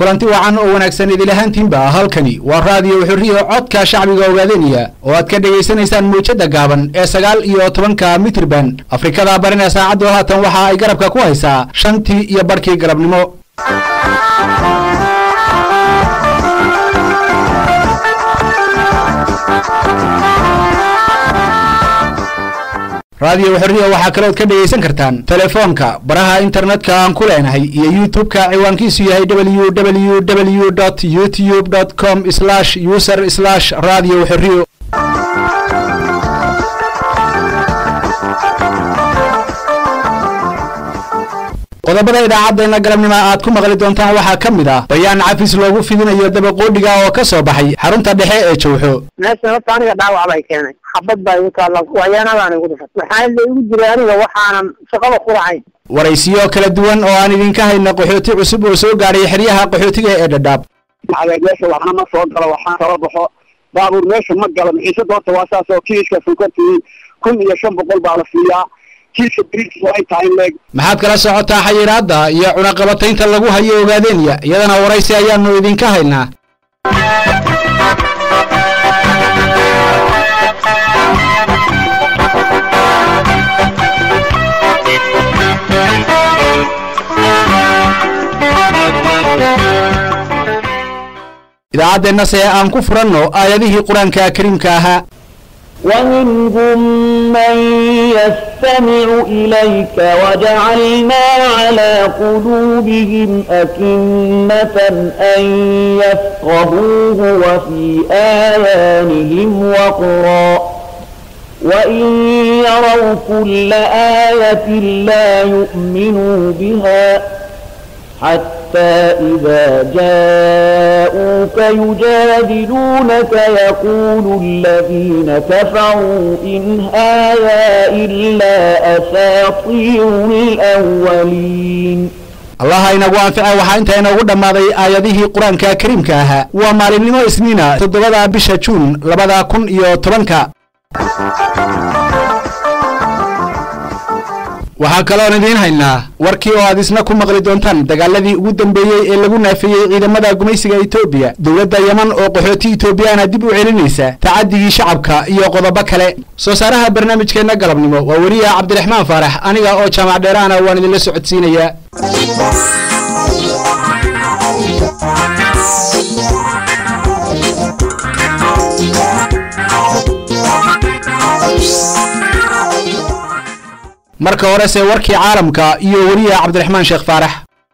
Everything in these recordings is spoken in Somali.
kulanti wacan oo wanaagsan idil ahaantiinba halkani waa raadiyo xurriyo codka shacbiga ogaadanaya oo aad ka dhegaysanaysaan muujada gaaban ee sagaal iyo tobanka mitrban afrikada barina saacaddu haatan waxa ay garabka ku haysaa shantii iyo barhkii galabnimo raadiyo xorriya waxaa kalood ka dhegaysan kartaan telefoonka baraha internetka aan ku leenahay iyo youtube-ka ciwaankiisu yahay w w w dot youtube dot com slash user slash radio xorriyo qodobada idaacaddeena galabnimo aad ku maqli doontaan waxaa ka mid ah bayaan cafis loogu fidinayo dabaqoodhiga oo ka soo baxay xarunta dhexe ee jawxo meeshan horta aniga dhaawac bay keenay xabad baa igu taalla wayaanadaan igu dhufat maxaa la igu jiray aniga waxaanan shaqada ku lahayn waraysiyo kala duwan oo aan idinka hayna qaxooti cusub oo soo gaadhay xeryaha qaxootiga ee dhadhaab meesha waxna ma soo galo waxaan kala baxo baabuur meesha ma galo maciise doorta waa saas oo kiiska sunkartii kun iyo shan boqol baa la siiyaa kiiska biriis ay tahay leeg maxaad kala socotaa xayiraadda iyo cunaqabataynta lagu hayo ogaadeenya iyadana waraysi ayaanu idinka haynaa idaacaddeenna se aan ku furanno aayadihii qur-aanka kariimka ahaa ومنهم من يستمع إليك وجعلنا على قلوبهم أكنة أن يفقهوه وفي آذانهم وقرا وإن يروا كل آية لا يؤمنوا بها حتى إذا جاءوك يجادلونك يقول الذين كفروا إن هذا إلا أساطير الأولين allaha inagu anfica waxaa intaa inoogu dhammaaday aayadihii qur-aanka kariimka ahaa waa maalinimo isniina toddobada bisha juun labada kun iyo tobanka waxaa kaloon idiin haynaa warkii oo aad isna ku maqli doontaan dagaaladii ugu dambeeyey ee lagu naafiyey ciidamada gumaysiga etoobiya dowladda yeman oo qaxooti etoobiyaana dib u celinaysa tacadigii shacabka iyo qodobo kale soo saaraha barnaamijkeenna galabnimo waa weriya cabdiraxmaan faarax aniga oo jaamac dheeraana waan idinla socodsiinayaa marka horese warkii caalamka iyo weriya cabdiraxmaan sheekh faarax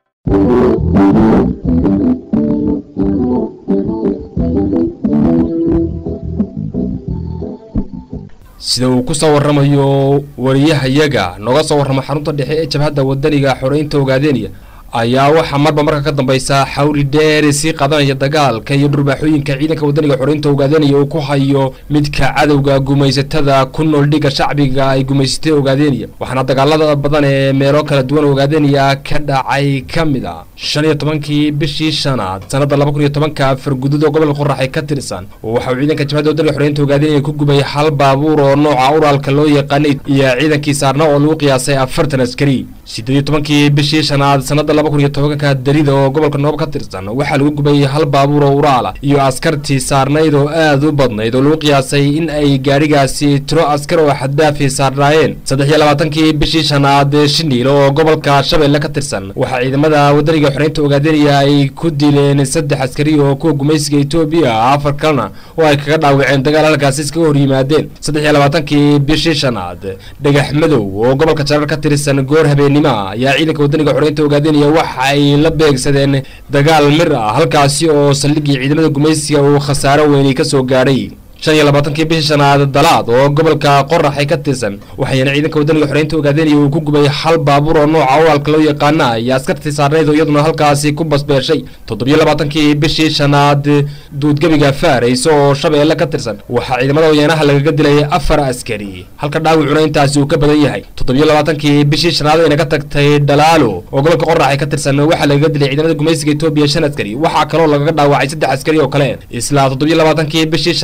sida uu ku soo warramayo wariyahayaga nooga soo warramo xarunta dhexe ee jabhadda wadaniga xoreynta ogaadeeniya ayaa waxaa marba marka ka dambaysa xawli dheeri sii qadanaya dagaalka iyo dhurbaaxooyinka ciidanka wadaniga xoreynta ogaadeeniya uu ku hayo midka cadowga gumaysatada ku nool dhiga shacbiga ay gumaysatay ogaadeeniya waxaana dagaalada badan ee meelo kala duwan ogaadeeniya ka dhacay ka mid a shan iyo tobankii bishii shanaad sanada laba kun iyo tobanka fargudud oo gobolka qoraxay ka tirsan waxa uu ciidanka jabhadda wadaniga xoreynta ogaadeeniya ku gubay hal baabuur oo nooca uraalka loo yaqaanay iyo ciidankii saarna oo lagu qiyaasay afartan askari sideed iyo tobankii bishii shanaad sanada laba kun iyo tobanka darida oo gobolka noob ka tirsan waxaa lagu gubay hal baabuur oo uraala iyo askartii saarnayd oo aad u badnayd oo lagu qiyaasay in ay gaadhigaasi tiro askar oo xaddaafi saarnaayeen saddex iyo labaatankii bishii shanaad shiniil oo gobolka shabeelle ka tirsan waxaa ciidamada wadaniga xoreynta ogaadanaya ay ku dileen saddex askari oo kuwa gumaysiga etoobiya afar kalena oo ay kaga dhaawaceen dagaal halkaasi iskaga hor yimaadeen saddex iyo labaatankii bishii shanaad dhagax madow oo gobolka jarar ka tirsan goor habeenimo ayaa ciidanka wadaniga xoreynta ogaadanaya waxa ay la beegsadeen dagaal mir ah halkaasi oo saldhigii ciidamada gumaysiga uu khasaaro weyni ka soo gaadhay shan iyo labaatankii bishii shanaad dalaad oo gobolka qoraxay ka tirsan waxayna ciidanka wadaniga xoreynta ogaadanaya uu ku gubay hal baabuur oo nooca uraalka loo yaqaana iyo askartii saarnayd oo iyaduna halkaasi ku basbeeshay toddobiyo labaatankii bishii shanaad duudgebiga faarays oo shabeelle ka tirsan waxaa ciidamada wayanaha lagaga dilay afar askari halka dhaawicuna intaasi uu ka badan yahay toddobiyo labaatankii bishii shanaad ayna ka tagtay dhalaalo oo gobolka qoraxay ka tirsan waxaa lagaga dilay ciidamada gumaysiga etoobiya shan askari waxaa kaloo lagaga dhaawacay saddex askari oo kale isla toddobiyo labaatankii bishii shanaad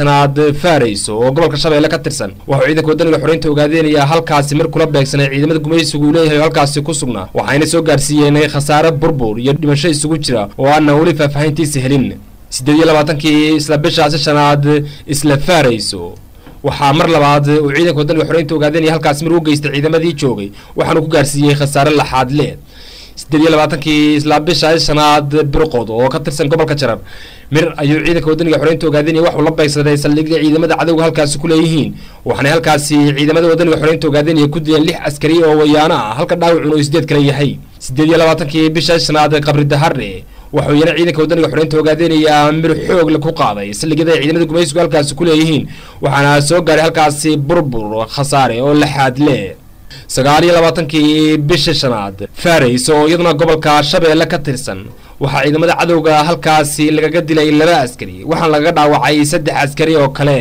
faarayso oo gobolka shabeelle ka tirsan waxuu ciidanka wadaniga xoreynta ogaadeenaya halkaasi mar kula beegsanay ciidamada gumaysigu uu leeyahay oo halkaasi ku sugnaa waxayna soo gaarsiiyeen khasaare burbur iyo dhimasho isugu jira oo aanan weli faahfaahintiisa helin siddeed iyo labaatankii isla bishaasi shanaad isla faarayso waxaa mar labaad uu ciidanka wadaniga xoreynta ogaadeenaya halkaasi mar u geystay ciidamadii joogay waxaanu ku gaarsiiyey khasaare laxaad le siddeed iyo labaatankii isla bisha shanaad birqood oo ka tirsan gobolka jarar mir ayuu ciidanka wadaniga xoreynta ogaadeenaya waxuu la beegsaday saldhigga ciidamada cadowga halkaasi ku leeyihiin waxaanay halkaasi ciidamada wadaniga xoreynta ogaadeenaya ku dileen lix askari oo wayaano ah halka dhaawacun oo sideed kale yahay siddeed iyo labaatankii bisha shanaad qabri dahare waxuu yana ciidanka wadaniga xoreynta ogaadeenaya mir xoogle ku qaaday saldhigyada ay ciidamada gumaysigu halkaasi ku leeyihiin waxaana soo gaaray halkaasi burbur khasaare oo laxaad le sagaal iyo labaatankii bisha shanaad faarays oo iyaduna gobolka shabeelle ka tirsan waxaa ciidamada cadowga halkaasi lagaga dilay laba askari waxaana lagaga dhaawacay saddex askari oo kale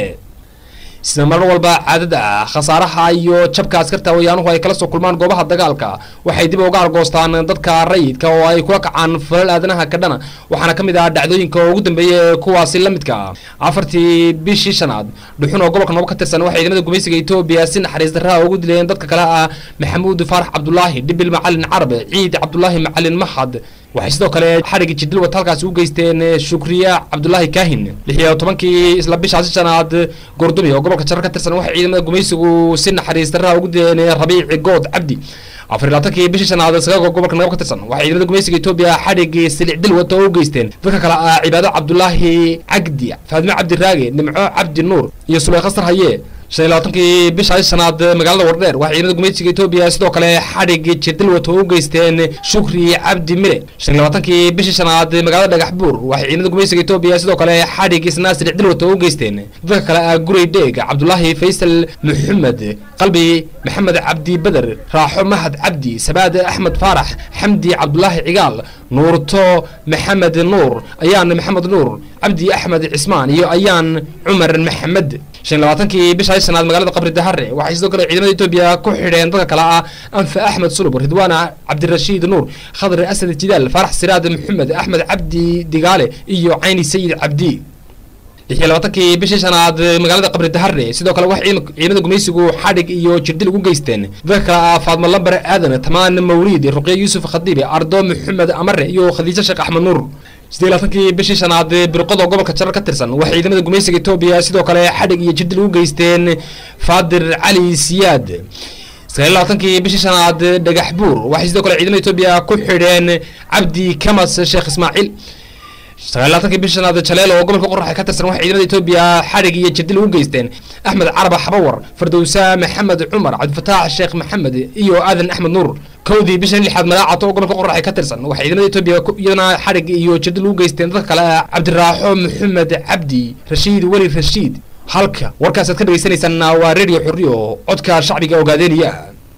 sida mar walba caadada ah khasaaraha iyo jabka askarta wayaanuhu ay kala soo kulmaan goobaha dagaalka waxay dib uga argoostaan dadka rayidka oo ay kula kacaan falal aadanaha kadhana waxaana ka mid ah dhacdooyinka ugu dambeeya ee kuwaasi la midka ah afartii bishii shanaad dhuxun oo gobolka noobo ka tirsan waxay ciidamada gumaysiga etoobiya si naxariis darraha ugu dileen dadka kale ah maxamuud faarax cabdulaahi dhibil macalin carabe ciid cabdulaahi macalin maxad waxay sidoo kale xadhigii jidil wata halkaasi u geysteen shukriya cabdulaahi kaahin lix iyo tobankii isla bishaasi shanaad goordumi oo gobolka jarar ka tirsan waxay ciidamada gumaysigu si naxariis darraha ugu dileen rabiici good cabdi afar iyo labaatankii bishii shanaad sagaago gobolka nagab ka tirsan waxay ciidamada gumaysiga etoobiya xadhigii silic dil wata oo u geysteen dadka kale ah cibaado cabdulaahi cagdi faadimo cabdi raage nimco cabdi nuur iyo suleykhasar haye shan iyo labaatankii bisha shanaad magaalada wardheer waxay ciidamada gumaysiga etoobiya sidoo kale xadhigii jirdil wato u geysteen shukri cabdi mire shan iyo labaatankii bishii shanaad magaalada dhagax buur waxay ciidamada gumaysiga etoobiya sidoo kale xadhigii isnaasir dil wato u geysteen dadka kale ah gurey dheeg cabdulaahi faysal maxamed qalbi maxamed cabdi beder raaxo mahad cabdi sabaad axmed faarax xamdi cabdulaahi cigaal nuurto maxamed nuur ayaan maxamed nuur cabdi axmed cismaan iyo ayaan cumar maxamed shan labaatankii bisha shanaad magaalada qabri dahare waxay sidoo kale ciidamada etoobiya ku xidheen dadka kale ah anfa axmed sulub ridwaana cabdirashiid nuur khadr asad jidaal faarax siraad maxamed axmed cabdi digaale iyo cayni sayid cabdi lix iyo labaatankii bishii shanaad magaalada qabri dahare sidoo kale waxay ciidamada gumaysigu xadhig iyo jirdil ugu geysteen dadka kale ah faadmo lambar aadan tamaan mawliid ruqya yuusuf khadiibi ardo maxamed amare iyo khadiijo sheekh axmed nuur sidee labaatankii bishii shanaad birqodo gobolka jarar ka tirsan waxay ciidamada gumaysiga etoobiya sidoo kale xadhig iyo jirdil ugu geysteen faadir cali siyaad sagaal labaatankii bishii shanaad dhagax buur waxay sidoo kale ciidamada etoobiya ku xidheen cabdi kamas sheekh ismaaciil sagaal labaatankii bishii shanaad jaleel oo gobolka qoraxa ka tirsan waxay ciidamada etoobiya xadhig iyo jirdil ugu geysteen axmed caraba xabawar fardowsa maxamed cumar cabdifataax sheekh maxamed iyo aadan axmed nuur kowdii bishan lixaad madaacato oo gobolka qoraxa ka tirsan waxay ciidamada etoobiya iyadana xadhig iyo jirdil ugu geysteen dadka kale ah cabdiraaxo maxamed cabdi rashiid weli rashiid halka warkaasaad ka dhagaysanaysaan waa radio xorriyo codka shacbiga ogaadeeniya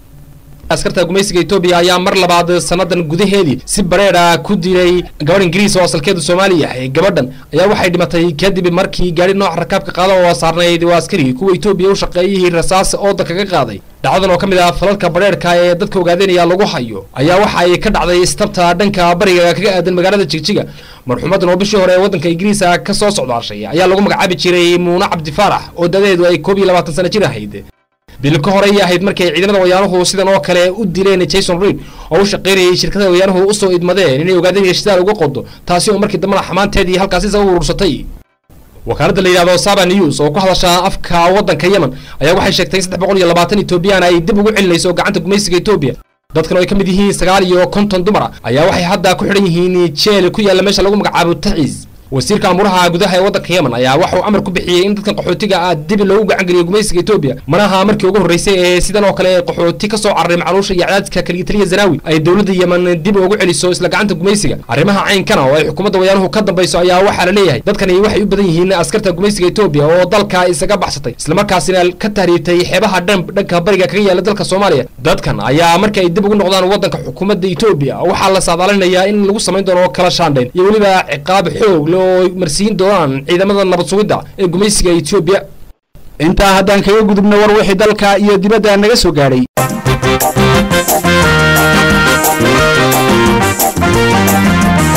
askarta gumaysiga etoobiya ayaa mar labaad sanadan gudaheedii si bareedha ku dilay gabadh ingiriis oo asalkeedu soomaali yahay gabadhan ayaa waxay dhimatay kadib markii gaadhi nooca rakaabka qaada oo saarnayd waa askari kuwa etoobiya u shaqeeyihii rasaas ooda kaga qaaday dhacdadan oo ka mid ah falalka bareerhka ee dadka ogaadeynaya lagu hayo ayaa waxa ay ka dhacday istabta dhanka bariga kaga aadan magaalada jigjiga marxuumadan oo bishii hore ee waddanka ingiriisa ka soo socdaashay ayaa lagu magacaabi jiray muune cabdi faarax oo dadeedu ay koob iyo labaatan sano jir ahayd bil ka horey ahayd markay ciidamada wayaanuhu sidan oo kale u dileen jason reid oo u shaqaynayay shirkada wayaanuhu usoo idmadeen inay ogaadeen heshidaal uga qodo taasi oo markii dambena xamaanteedii halkaasi isaga urursatay wakaaladda la yidhahdo saba news oo ku hadasha afka waddanka yemen ayaa waxay sheegtay in saddex boqol iyo labaatan etoobiyaan ay dib ugu celinayso gacanta gumaysiga etoobiya dadkan oo ay ka mid yihiin sagaal iyo konton dumar ah ayaa waxay hadda ku xidhan yihiin jeel ku yaalla meesha lagu magacaabo taciis wasiirka amuraha gudaha ee waddanka yemen ayaa waxauu amar ku bixiyey in dadkan qaxootiga ah dib loogu gacan geliyo gumaysiga etoobiya manaha markii ugu horreysay ee sidan oo kale qaxooti ka soo cararay macluusha iyo cadaadka kaligitaliya zanaawi ay dowladda yemen dib ugu celiso isla gacanta gumaysiga arrimaha caynkana oo ay xukuumadda wayaanuhu ka dambayso ayaa waxaa la leeyahay dadkani waxay u badan yihiin askarta gumaysiga etoobiya oo dalka isaga baxsatay islamarkaasina ka tahriibtay xeebaha dhan dhanka bariga kaga yaala dalka soomaaliya dadkan ayaa marka ay dib ugu noqdaan waddanka xukuumadda etoobiya waxaa la saadaalinayaa in lagu samayn doono kala shaandhayn iyo weliba ciqaab xoog oo marsiin doonaan ciidamada nabad sugidda ee gumaysiga etoobiya intaa haddaan kaga gudubno war wixii dalka iyo dibadda naga soo gaadhay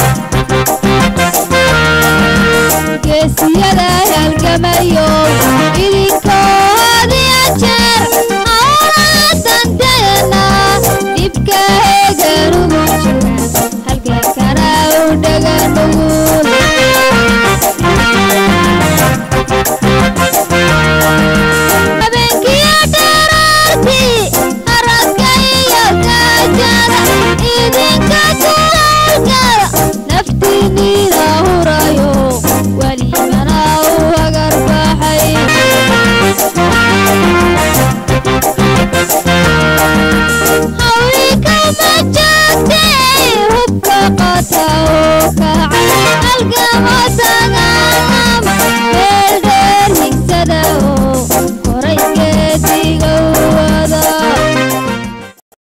geesiyada halgamayo idinka ku halgala